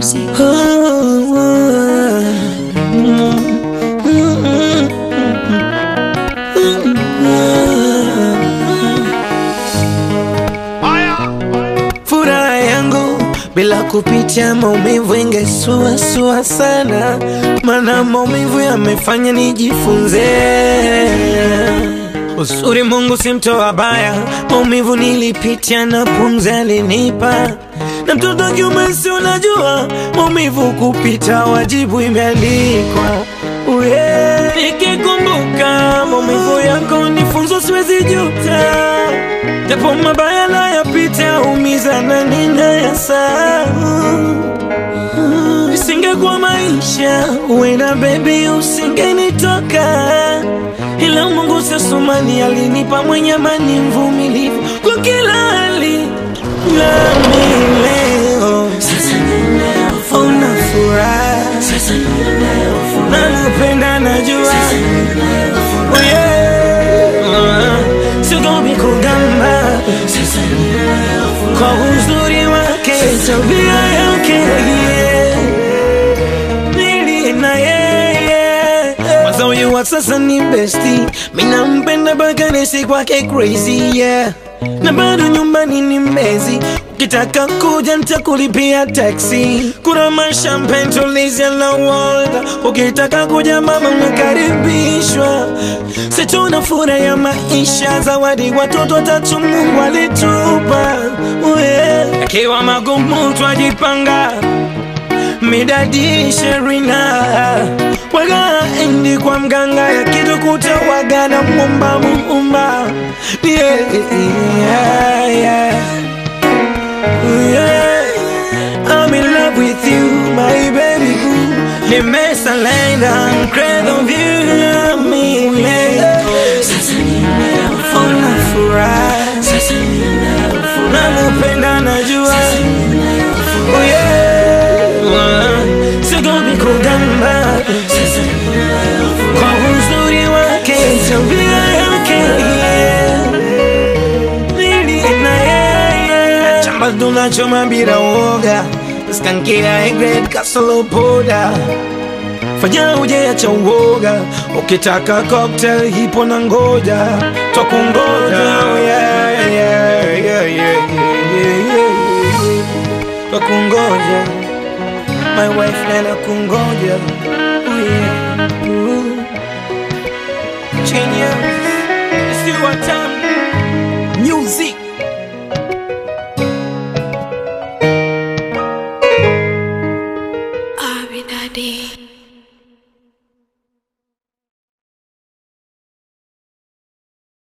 Music. Furaha yangu bila kupitia maumivu ingesuasua sana, mana maumivu yamefanya nijifunze uzuri. Mungu si mtoa baya, maumivu nilipitia na pumzi alinipa, na mtoto wa kiume si unajua, maumivu kupita wajibu imeandikwa. Uye, nikikumbuka maumivu yako ni funzo, siwezi juta japo mabaya nayapita, umiza na ninayasahau. Isingekuwa maisha, uenda baby, usingenitoka, ila Mungu sasumani alinipa mwenye amani, mvumilivu kwa kila hali, nami leo una furaha na napenda, najua Oh, yeah. Sigomi kugamba kwa uzuri wake, tabia yake yeah. Nili na yeye Kwanza huyu wa sasa ni besti, mina mpenda mpaka nisi kwake crazy yeah. Na bado nyumbani ni mbezi, ukitaka kuja nitakulipia taxi. Kuna mashampen tulizia na water, ukitaka kuja mama unakaribishwa. Situna furaha ya maisha, zawadi watoto watatu Mungu alitupa yeah. Akiwa magumu twajipanga midadi sherina waga endi kwa mganga yakitukuta waga na mumba muumba yeah, yeah, yeah. Yeah. I'm in love with you my baby boo nimesalenda crazy of you mimi ona furaha na napenda najua Oh yeah. Sigomi kugamba kwa uzuri wake, tabia yake yeah. Nili na yeye chamba tunachoma bila woga, skankia egret kasolo poda fanya ujeacha uoga, ukitaka cocktail hipo na ngoja twakungoja oh yeah, yeah, yeah, yeah, yeah, yeah. Twakungoja my wife nana kungoja oh yeah. Ooh. Genius. It's still our time. Music. Abinadi.